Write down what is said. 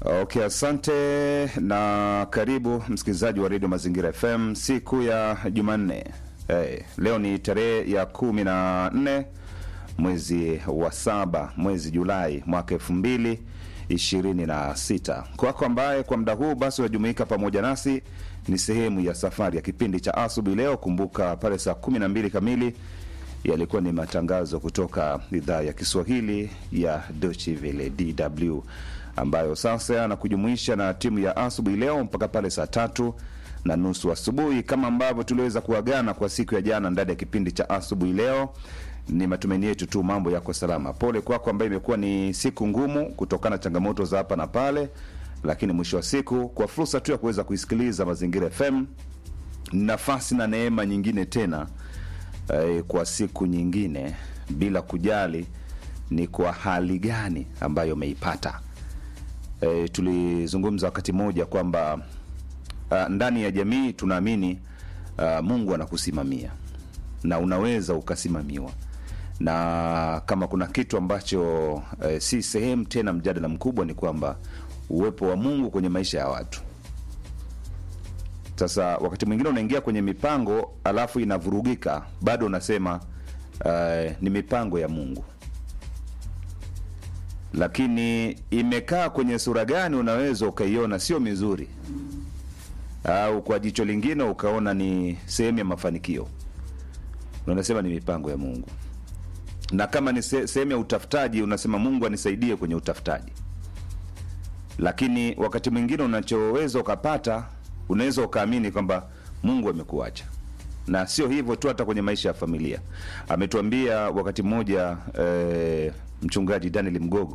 Okay, asante na karibu msikilizaji wa redio Mazingira FM siku ya Jumanne. Hey, leo ni tarehe ya kumi na nne mwezi wa saba mwezi Julai mwaka elfu mbili ishirini na sita. Kwako ambaye kwa muda huu basi unajumuika pamoja nasi, ni sehemu ya safari ya kipindi cha asubuhi leo. Kumbuka pale saa kumi na mbili kamili yalikuwa ni matangazo kutoka idhaa ya Kiswahili ya Deutsche Welle DW ambayo sasa yanakujumuisha na timu ya asubuhi leo mpaka pale saa tatu na nusu asubuhi, kama ambavyo tuliweza kuagana kwa siku ya jana ndani ya kipindi cha asubuhi leo. Ni matumaini yetu tu mambo yako salama. Pole kwako ambayo imekuwa ni siku ngumu kutokana na changamoto za hapa na pale, lakini mwisho wa siku, kwa fursa tu ya kuweza kuisikiliza Mazingira FM, nafasi na neema nyingine tena eh, kwa siku nyingine, bila kujali ni kwa hali gani ambayo umeipata. E, tulizungumza wakati mmoja kwamba uh, ndani ya jamii tunaamini uh, Mungu anakusimamia na unaweza ukasimamiwa, na kama kuna kitu ambacho uh, si sehemu tena mjadala mkubwa ni kwamba uwepo wa Mungu kwenye maisha ya watu. Sasa wakati mwingine unaingia kwenye mipango alafu inavurugika, bado unasema uh, ni mipango ya Mungu lakini imekaa kwenye sura gani, unaweza ukaiona sio mizuri, au kwa jicho lingine ukaona ni sehemu ya mafanikio, na unasema ni mipango ya Mungu. Na kama ni se- sehemu ya utafutaji, unasema Mungu anisaidie kwenye utafutaji. Lakini wakati mwingine unachoweza ukapata, unaweza ukaamini kwamba Mungu amekuacha na sio hivyo tu, hata kwenye maisha ya familia. Ametuambia wakati mmoja eh, mchungaji Daniel Mgogo